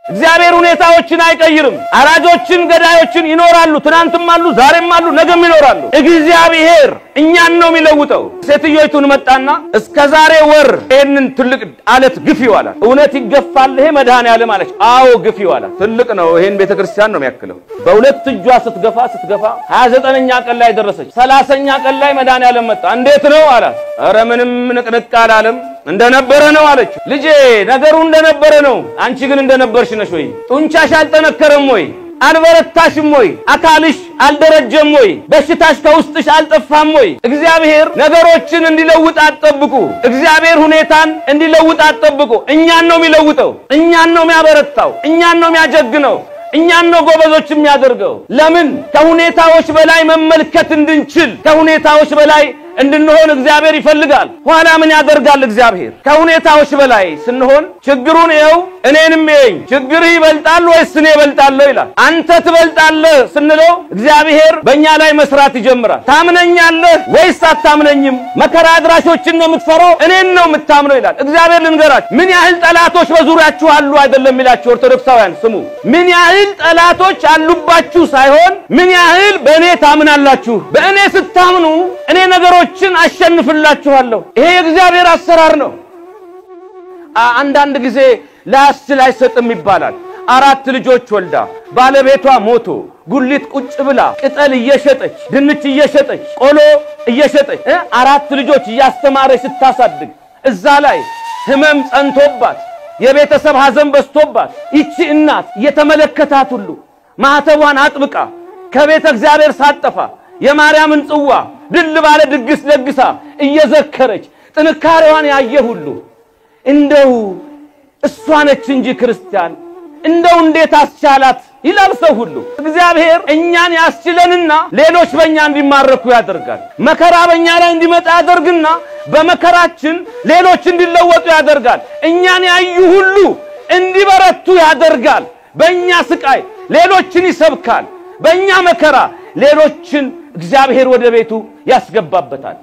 እግዚአብሔር ሁኔታዎችን አይቀይርም። አራጆችን፣ ገዳዮችን ይኖራሉ። ትናንትም አሉ፣ ዛሬም አሉ፣ ነገም ይኖራሉ። እግዚአብሔር እኛን ነው የሚለውጠው። ሴትዮይቱን መጣና እስከ ዛሬ ወር ይህንን ትልቅ አለት ግፊው አላት። እውነት ይገፋል ይሄ መድኃኔዓለም አለች። አዎ ግፊው አላት። ትልቅ ነው፣ ይሄን ቤተ ክርስቲያን ነው የሚያክለው። በሁለት እጇ ስትገፋ ስትገፋ ሀያ ዘጠነኛ ቀን ላይ ደረሰች። ሰላሰኛ ቀን ላይ መድኃኔዓለም መጣ። እንዴት ነው አላት። ኧረ ምንም ንቅንቅ አላለም እንደነበረ ነው አለች። ልጄ ነገሩ እንደነበረ ነው። አንቺ ግን እንደነበርሽ ነሽ ወይ? ጡንቻሽ አልጠነከረም ወይ? አልበረታሽም ወይ? አካልሽ አልደረጀም ወይ? በሽታሽ ከውስጥሽ አልጠፋም ወይ? እግዚአብሔር ነገሮችን እንዲለውጥ አትጠብቁ። እግዚአብሔር ሁኔታን እንዲለውጥ አትጠብቁ። እኛን ነው የሚለውጠው። እኛን ነው የሚያበረታው። እኛን ነው የሚያጀግነው። እኛን ነው ጎበዞች የሚያደርገው። ለምን? ከሁኔታዎች በላይ መመልከት እንድንችል ከሁኔታዎች በላይ እንድንሆን እግዚአብሔር ይፈልጋል። ኋላ ምን ያደርጋል እግዚአብሔር? ከሁኔታዎች በላይ ስንሆን ችግሩን ይኸው እኔንም ይኸኝ ችግርህ ይበልጣል ወይስ እኔ እበልጣለሁ ይላል። አንተ ትበልጣለህ ስንለው እግዚአብሔር በእኛ ላይ መስራት ይጀምራል። ታምነኛለህ ወይስ አታምነኝም? መከራ አድራሾችን ነው የምትፈራው? እኔን ነው የምታምነው ይላል እግዚአብሔር። ልንገራችሁ ምን ያህል ጠላቶች በዙሪያችሁ አሉ አይደለም የሚላችሁ ኦርቶዶክሳውያን ስሙ። ምን ያህል ጠላቶች አሉባችሁ ሳይሆን ምን ያህል በእኔ ታምናላችሁ። በእኔ ስታምኑ እኔ ነገሮች ችን አሸንፍላችኋለሁ። ይሄ የእግዚአብሔር አሰራር ነው። አንዳንድ ጊዜ ላያስችል አይሰጥም ይባላል። አራት ልጆች ወልዳ ባለቤቷ ሞቶ ጉሊት ቁጭ ብላ ቅጠል እየሸጠች ድንች እየሸጠች ቆሎ እየሸጠች አራት ልጆች እያስተማረች ስታሳድግ እዛ ላይ ሕመም ጸንቶባት የቤተሰብ ሐዘን በዝቶባት ይቺ እናት እየተመለከታት ሁሉ ማኅተቧን አጥብቃ ከቤተ እግዚአብሔር ሳጠፋ የማርያምን ጽዋ ድል ባለ ድግስ ደግሳ እየዘከረች ጥንካሬዋን ያየ ሁሉ እንደው እሷ ነች እንጂ ክርስቲያን እንደው እንዴት አስቻላት ይላል ሰው ሁሉ። እግዚአብሔር እኛን ያስችለንና ሌሎች በእኛ እንዲማረኩ ያደርጋል። መከራ በእኛ ላይ እንዲመጣ ያደርግና በመከራችን ሌሎች እንዲለወጡ ያደርጋል። እኛን ያዩ ሁሉ እንዲበረቱ ያደርጋል። በእኛ ስቃይ ሌሎችን ይሰብካል። በእኛ መከራ ሌሎችን እግዚአብሔር ወደ ቤቱ ያስገባበታል።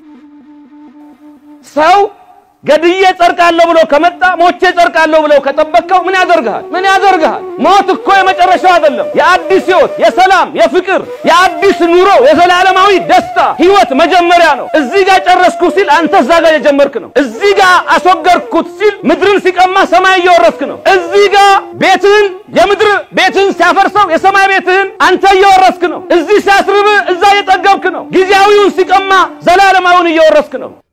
ሰው ገድዬ ጸድቃለሁ ብሎ ከመጣ ሞቼ ጸድቃለሁ ብለው ከጠበቅከው ምን ያደርግሃል? ምን ያደርግሃል? ሞት እኮ የመጨረሻው አይደለም። የአዲስ ሕይወት፣ የሰላም፣ የፍቅር፣ የአዲስ ኑሮ፣ የዘላለማዊ ደስታ ሕይወት መጀመሪያ ነው። እዚህ ጋር ጨረስኩ ሲል አንተ እዛ ጋር የጀመርክ ነው። እዚህ ጋር አስወገድኩት ሲል ምድርን ሲቀማ ሰማይ እየወረስክ ነው። እዚህ ጋር ቤትህን የምድር ቤትህን ሲያፈርሰው የሰማይ ቤትህን አንተ እየወረስክ ነው። እዚህ ሲያስርብህ እዛ እየጠገብክ ነው። ጊዜያዊውን ሲቀማ ዘላለማዊውን እየወረስክ ነው።